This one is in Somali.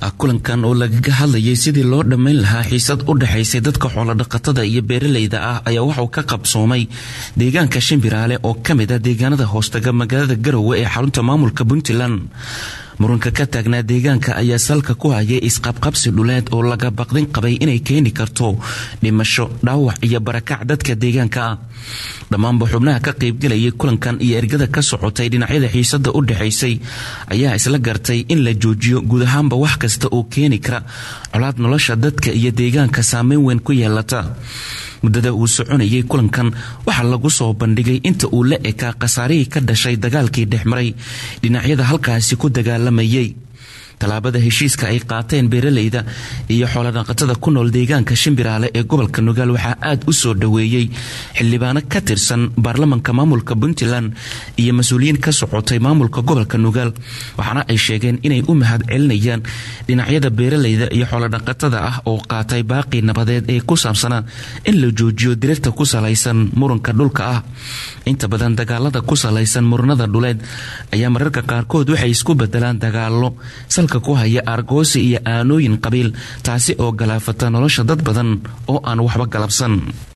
kulankan oo lagaga hadlayay sidii loo dhammayn lahaa xiisad u dhexaysay dadka xoolodhaqatada iyo beeralayda ah ayaa waxauu ka qabsoomay deegaanka shimbiraale oo ka mid ah deegaanada hoostaga magaalada garowe ee xarunta maamulka puntland muranka ka taagnaa deegaanka ayaa salka ku hayay isqabqabsi dhuleed oo laga baqdin qabay inay keeni karto dhimasho dhaawac iyo barakac dadka deegaanka ah dhammaanba xubnaha ka qaybgelayay kulankan iyo ergada ka socotay dhinacyada xiisada u dhexaysay ayaa isla gartay in la joojiyo guud ahaanba wax kasta oo keeni kara colaad nolosha dadka iyo deegaanka saameyn weyn ku yeelata muddada uu soconayay kulankan waxaa lagu soo bandhigay inta uu la ekaa khasaarihii ka dhashay dagaalkii dhexmaray dhinacyada halkaasi ku dagaalamayay tallaabada heshiiska ay qaateen beeralayda iyo xoolodhaqatada ku nool deegaanka shimbiraale ee gobolka nugaal waxaa aad u soo dhoweeyey xildhibaano ka tirsan baarlamanka maamulka puntland iyo mas-uuliyiin ka socotay maamulka gobolka nugaal waxaana ay sheegeen inay u mahad celinayaan dhinacyada beeralayda iyo xoolodhaqatada ah oo qaatay baaqii nabadeed ee ku saabsanaa in la joojiyo dirirta ku salaysan muranka dhulka ah inta badan dagaalada ku salaysan muranada dhuleed ayaa mararka qaarkood waxay isku bedelaan dagaalo ku haya aargoosi iyo aanooyin qabiil taasi oo galaafata nolosha dad badan oo aan waxba galabsan